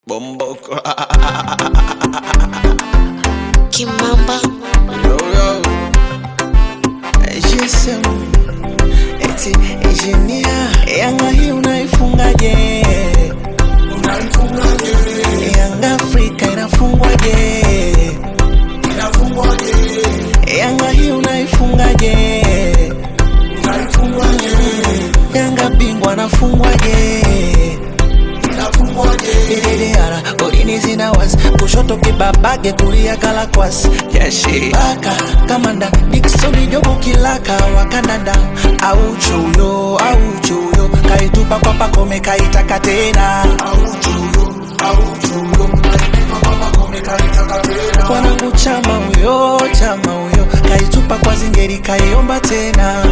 Bomboko. Kimamba Yo, yo. GSM. Eti engineer. Yanga hii unaifungaje? Yanga Afrika inafungwaje? Yanga hii unaifungaje? Yanga bingwa anafungwaje? Dididara, golini zina wasi kushoto kibabage kulia kalakwasi yashi baka kamanda Dickson Jobu kilaka wakandanda au chuyo au chuyo kaitupa kwa pakome kaitaka tena wanangu chama huyo chama huyo kaitupa kwa zingeri kaiomba tena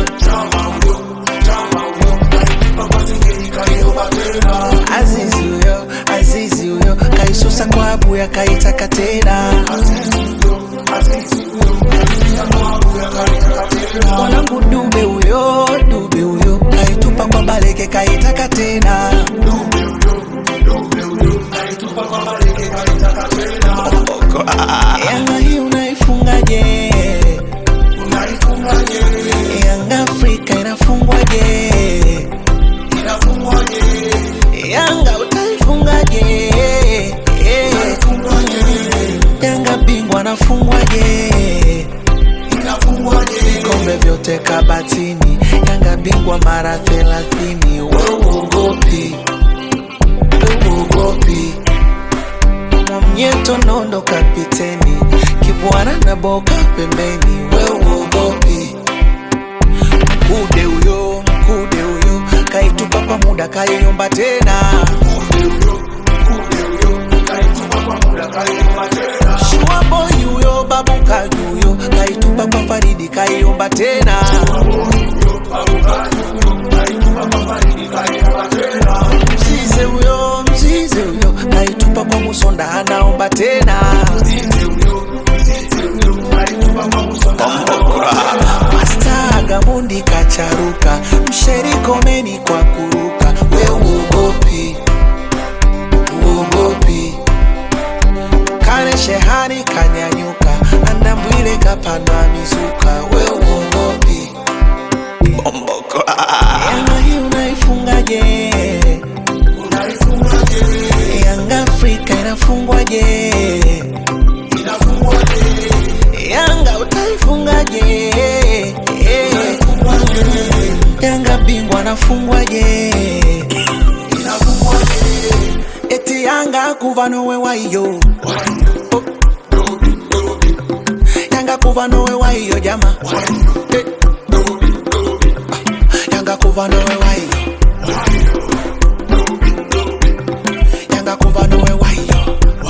Azizi huyo Azizi huyo kaisusa kwa abuya kaitaka tena mwanangu dube huyo dube huyo kaitupa kwa baleke kaitaka tena Yanga hii unaifungaje? Yanga Afrika inafungwaje? Yanga utaifungaje? Yanga bingwa anafungwaje? Vikombe vyote kabatini, Yanga bingwa mara thelathini. Wewe uogopi, wewe uogopi Mwamnyeto nondo kapiteni, Kibwana na Boka pembeni. Wewe uogopi Mkude huyo, mkude huyo kaitupa kwa muda kaiomba tena. Shua boy huyo, babu kaji huyo kaitupa kwa Faridi kaiomba tena. Mzize huyo, mzize huyo kaitupa kwa Musonda anaomba tena. Masta Gamundi kacharuka, msheri komeni kwa kuruka. We uogopi, uogopi. Kane shehani kanyanyuka, andambwile kapandwa mizuka. We uogopi. Yanga hii unaifungaje? Yanga Afrika inafungwaje? Yanga utaifungaje? Yanga bingwa anafungwaje? Eti Yanga kuva nowe waiyo Oh. Yanga kuva nowe waiyo jama Eh. Yanga kuva nowe waiyo Yanga kuva nowe waiyo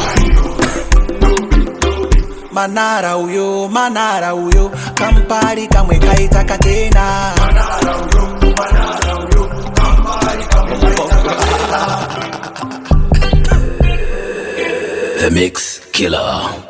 Manara uyo, Manara uyo, Kampari kamwe kaitaka tena. The Mix Killer.